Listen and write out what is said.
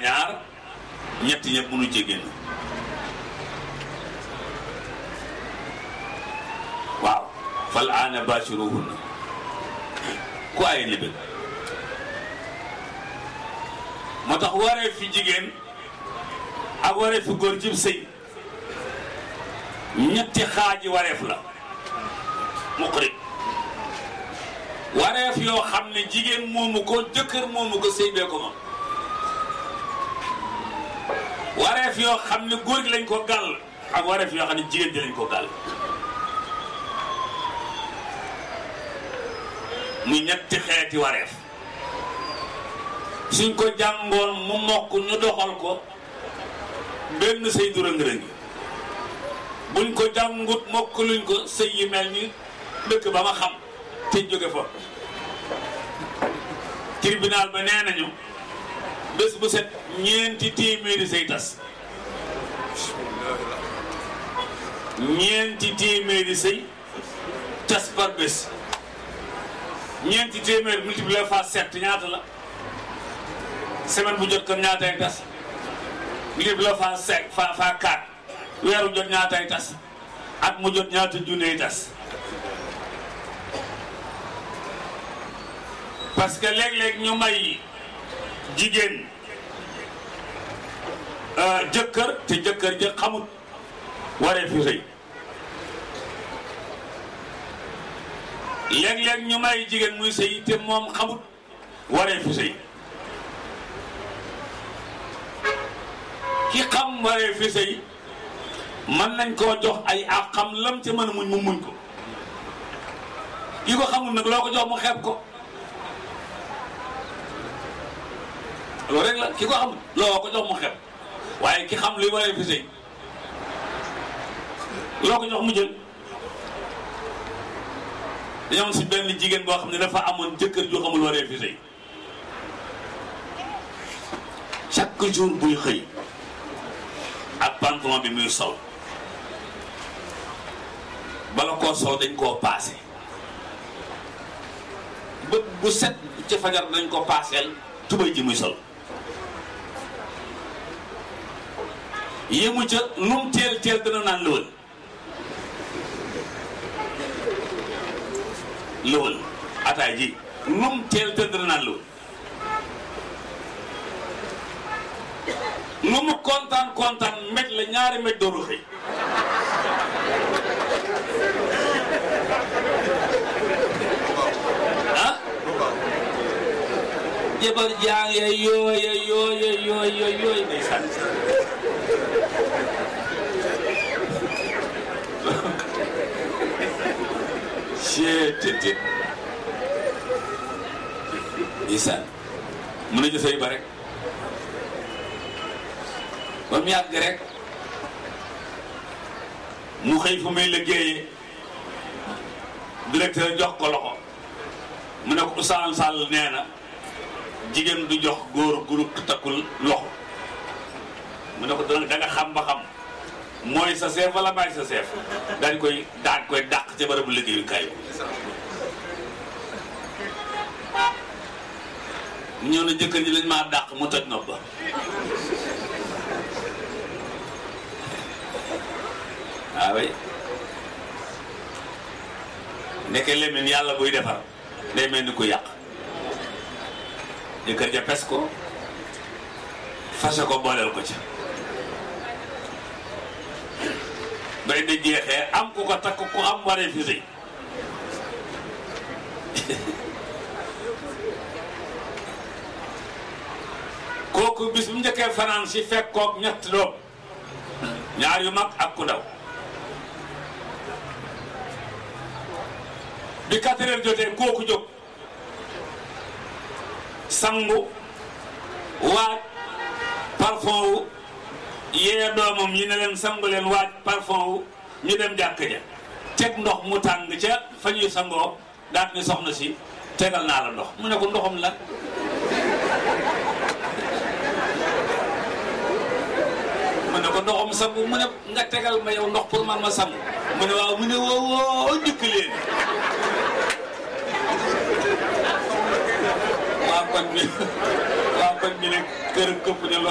ñaar ñetti ñëpp mënu ci génn waaw fal aana bashiruhunna ku ay li bëgg moo tax waree fi jigéen ak waree fi góor cib sëy ñetti xaaji wareef la muqrib wareef yoo xam ne jigéen moomu ko jëkkër moomu ko sëy bee ko moom wareef yoo xam ne góor gi lañ ko gàll ak wareef yoo xam ne jigéen ji lañ ko gàll muy ñetti xeeti wareef suñ ko jàngoon mu mokk ñu doxal ko benn sëy du rëng-rëngi buñ ko jàngut mokk luñ ko sëy yi mel ni dëkk ba ma xam te jóge fa tribunal ba nee nañu bés bu set ñeenti téeméeri sëy tas ñeenti téeméeri sëy tas par bés ñeenti téeméer multiplié par sept ñaata la semaine bu jot kon ñaatay tas multiplié par cinq fa fa quatre weeru jot ñaatay tas at mu jot ñaata junney tas parce que léeg-léeg ñu may jigéen jëkkër te jëkkër ja xamut waree fi sëy léeg-léeg ñu may jigéen muy sëy te moom xamut waree fi sëy ki xam waree fi sëy mën nañ koo jox ay ak xam lam ca mën a muñ mu muñ ko ki ko xamul nag loo ko jox mu xeeb ko loolu rek la ki ko xam loo ko jox mu xeeb waaye ki xam luy waree fi sëy loo ko jox mu jël dañoo am si benn jigéen boo xam ne dafa amoon jëkkër ju xamul waree fi sëy chaque jour buy xëy ak pantalon bi muy sol bala koo sol dañ koo paase bët bu set ci fajar dañ ko paaseel tubay ji muy sol yéemu ca lum teel teel dana naan lëwal lëwal ataay ji lum teel teel dana naan lëwal lu mu kontaan kontaan mbéj la ñaari mbéj dooru xëy ah jabar jaa ngi yooye yooye yooye yooye ndeysaan cettit ndeysaan mën a jësay ba rek ba mu yàgg rek mu xëy fu muy liggéeyee directeur jox ko loxo mu ne ko Ousmane Sall nee na jigéen du jox góor gu takkul loxo mu ne ko da nga xam ba xam mooy sa chef wala maay sa chef dañ koy daan koy dàq ca barabu liggéeyukaay bi ñëw na jëkkër ji lañ maa dàq mu toj nopp ba waaw oui nekkee lemin yàlla buy defar day mel ni ku yàq jëkkër ja pes ko fase ko booleel ko ci bay da jeexee am ku ko takk ku am waree fi sëy kooku bis bu njëkkee fanaan si fekkook ñett doom ñaar yu mag ak ku ndaw bi quatre heures jotee kooku jóg sangu waaj parfum wu yee doomam yi ne leen sangu leen waaj parfum wu ñu dem jàkk ja teg ndox mu tàng ca fa ñuy sangoo daat ni soxna si tegal naa la ndox mu ne ko ndoxam la mu ne ko ndoxam sangu mu ne nga tegal ma yow ndox pour man ma sangu mu ne waaw mu ne woo woo njëkk leen waa kon bi waa kon bi ne kër këpp ne